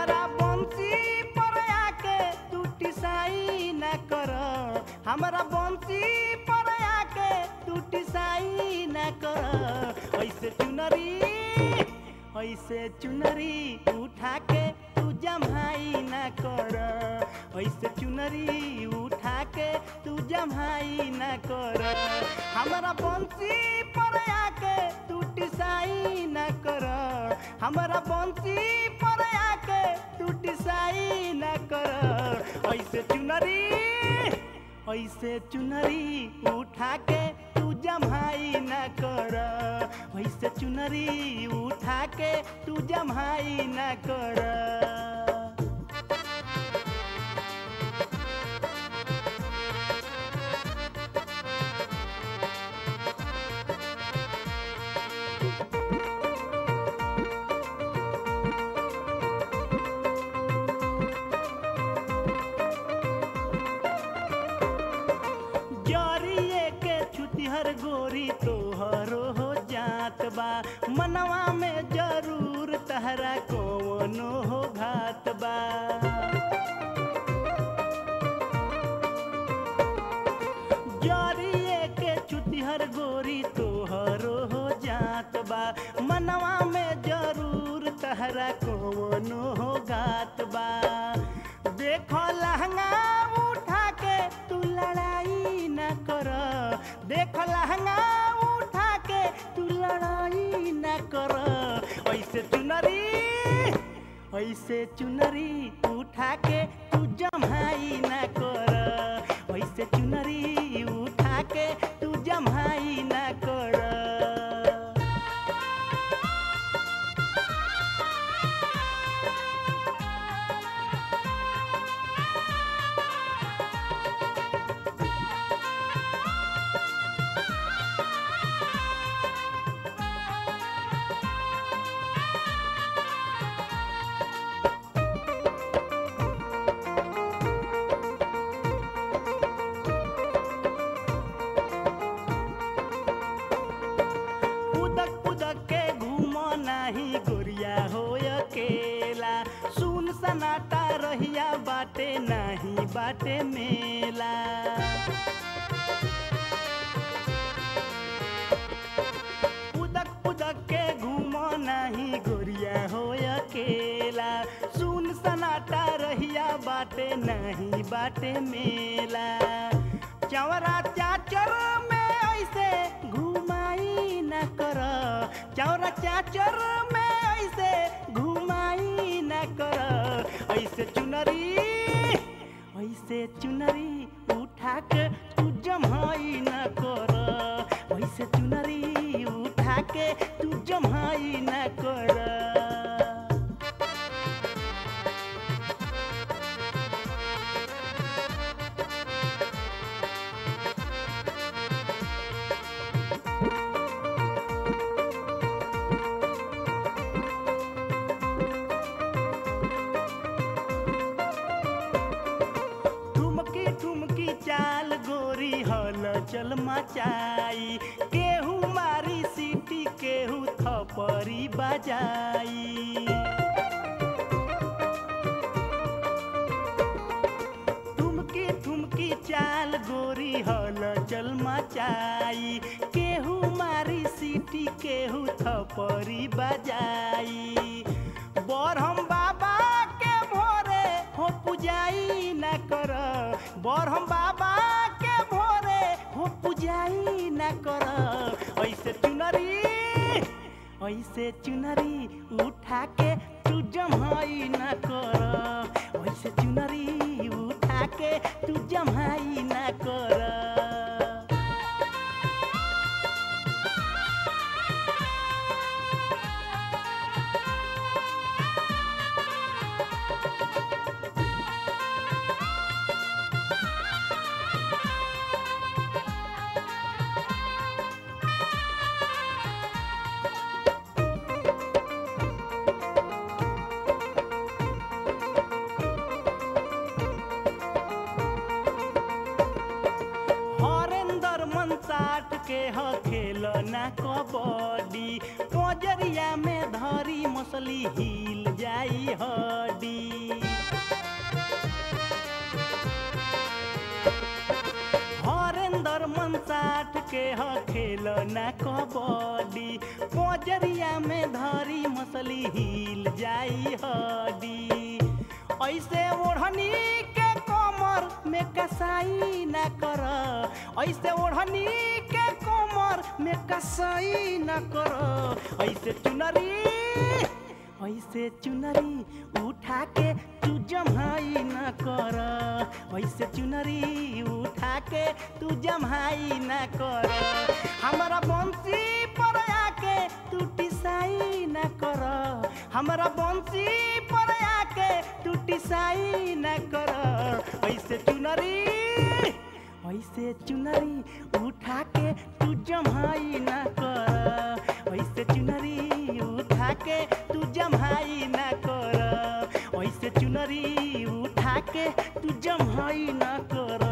हमरा बंसी पर आके तू टिसाई न कर हमरा बंसी पर आके तू टिसाई न कर ऐसे चुनरी ऐसे चुनरी उठा के तू जमाई न कर ऐसे चुनरी उठा के तू जमाई न कर हमरा बंसी पर आके तू टिसाई न कर हमरा बंसी पर आके तू टिसाई न कर ऐसे चुनरी ऐसे चुनरी उठा के तू जमाई न कर ऐसे चुनरी उठा के तू जमाई न कर जरिए के छुतिहर गोरी तोहरो हो जात बा मनवा में जरूर तहरा कौनो हो घात बा जरिए के छुतिहर गोरी तोहरो हो जात बा मनवा में जरूर तहरा कौनो हो घात बा देखो लहंगा उठा के तू लड़ाई न कर देखो लहंगा उठा के तू लड़ाई न कर ऐसे चुनरी ऐसे चुनरी उठा के तू जमाई न कर ऐसे चुनरी उठा के तू जमाई न कर उदक पुदक के घूम नाही गोरिया हो अकेला सुन सनाटा रहिया बाटे नाही बाटे मेला उदक पुदक के घूम नाही गोरिया हो अकेला सुन सनाटा रहिया बाटे नहीं बाटे मेला चवरा चाचर में ऐसे घुमाई न कर चौरा चाचर में ऐसे घुमाई न कर ऐसे चुनरी ऐसे चुनरी उठा के तू जमाई न कर ऐसे चुनरी उठा के तू जमाई न कर ठुमकी ठुमकी चाल गोरी हल चल मचाई केहू मारी सीटी केहू थपरी बजाई ठुमकी ठुमकी चाल गोरी हल चल मचाई केहू मारी सीटी केहू थपरी बजाई बरहम बाबा के भोरे हो पुजाई न कर बरहम बाबा के भोरे हो पुजाई न कर ऐसे चुनरी ऐसे चुनरी उठा के तू जमाई न कर ऐसे चुनरी उठा के तू जमाई न कर के ह खेल ना कबड्डी पोजरिया में धरी मसली हिल जाई हड्डी ऐसे ओढ़नी के कमर में कसाई ना कर ऐसे ओढ़नी के कमर में कसाई ना कर ऐसे चुनरी ऐसे चुनरी उठा के तू जमाई न कर ऐसे चुनरी उठा के तू जमाई न कर हमारा बंसी पर आके तू टिसाई न कर हमारा बंसी पर आके तू टिसाई न कर ऐसे चुनरी ऐसे चुनरी उठा के तू जमाई न कर ऐसे चुनरी उठा के तू जमाई न कर ऐसे चुनरी उठा के तू जमाई न कर